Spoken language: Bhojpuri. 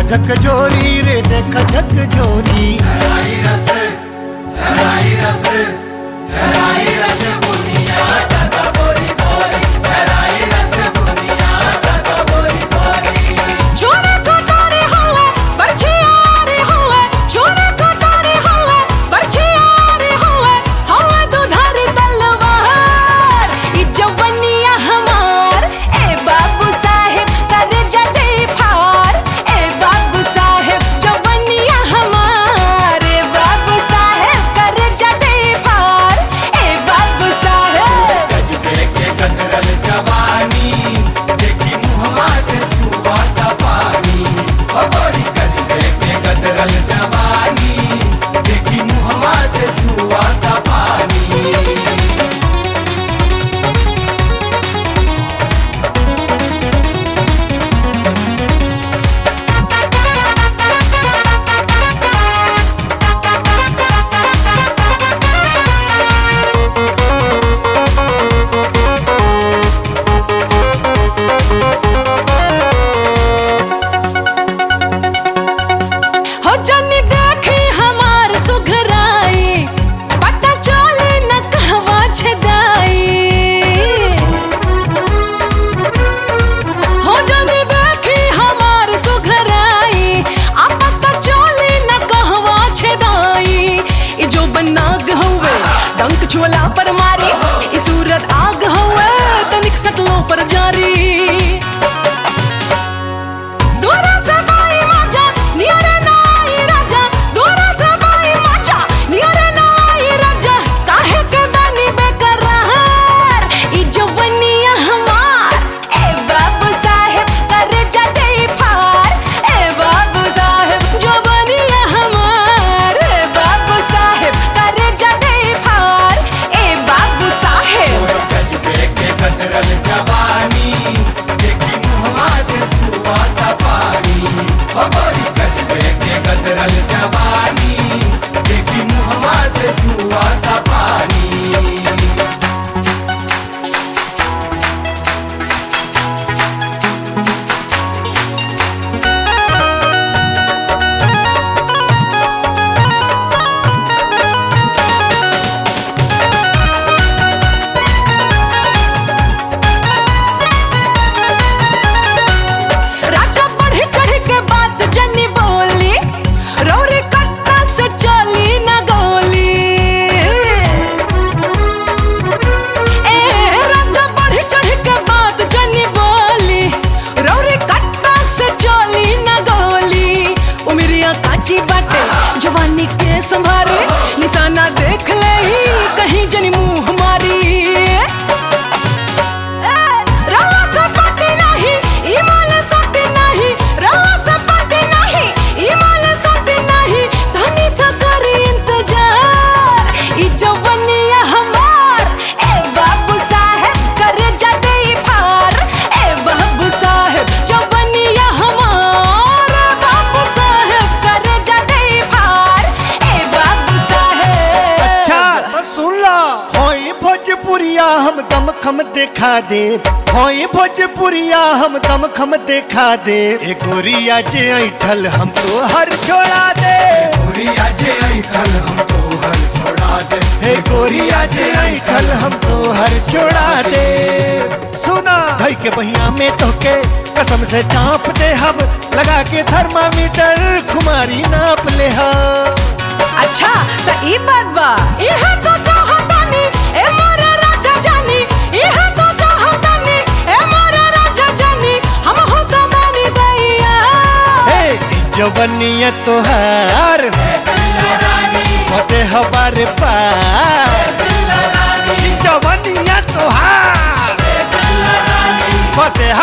झक जोरी रे देख झक जोरी जराई रस जराई रस जराई रस बुनिया दादा बोरी बोरी जराई रस बुनिया दादा बोरी बोरी छोरे कोठारे हुए बरछियारे हुए छोरे कोठारे हुए बरछियारे हुए हुए दुधारी तलवार ई जवनिया हमार ए बाबू साहेब कर जदे फार ए बाबू साहेब जवनिया हमार ए बाबू साहेब कर जदे फार ए बाबू साहेब गजबे के कतरल जवानी देखी मुहवा से छुआता पानी ओ गोरी गजबे के कतरल जवानी देखी मुहवा से छुआता पानी हो जनी देखी हमार सुघराई पता चले न कहवा छदाई हो जनी देखी हमार सुघराई आ पता चले न कहवा छदाई ई जो बनाग हुए डंक छोला पर मारी ई सूरत आग हुए तनिक सकलों पर जारी दोरा सबाई माचा नियरे नाई राजा दोरा सबाई माचा नियरे नाई राजा काहे के बानी बेकरार ई जवनिया हमार ए बाबू साहेब कर जदे फार ए बाबू साहेब जवनिया हमार ए बाबू साहेब कर जदे फार ए बाबू साहेब और गजबे के कतरल जवानी देखी मुहवा से छुआता पानी ओ गोरी गजबे के कतरल जवानी देखी मुहवा से छुआता पानी राजा बढ़ चढ़ के बात जनी बोली रौरी कट्टा से चली न गोली ए राजा बढ़ चढ़ के बात जनी बोली रौरी कट्टा से चली न गोली उमरिया काची बाटे जवानी के संभारे निशाना देख ले कहीं जनी मुंह मारी रवा सपाटी नाही इमाल साथी नाही रवा सपाटी नाही इमाल साथी नाही धनी सा करी इंतजार ई जवनिया हमार ए बाबू साहेब कर जदे फार ए बाबू साहेब जवनिया हमार ए बाबू साहेब कर जदे फार ए बाबू साहेब अच्छा तो सुन ला होई भोजपुरिया हम दम खम देखा दे होई भोजपुरिया हम दम खम देखा दे ए गोरिया जे ऐठल हम तो हर छोड़ा दे गोरिया जे ऐठल हम तो हर छोड़ा दे हे गोरिया जे ऐठल हम तो हर छोड़ा दे सुना धई के बहिया में तोके कसम से चाप दे हम लगा के थर्मामीटर खुमारी नाप ले हम अच्छा त ई बात बा इहे तो चाहतानी ए मोर राजा जानी इहे तो चाहतानी ए मोर राजा जानी हम हो तो मानी दैया हे ई जवनिया तोहार होते हमारे पार ई जवनिया तोहार होते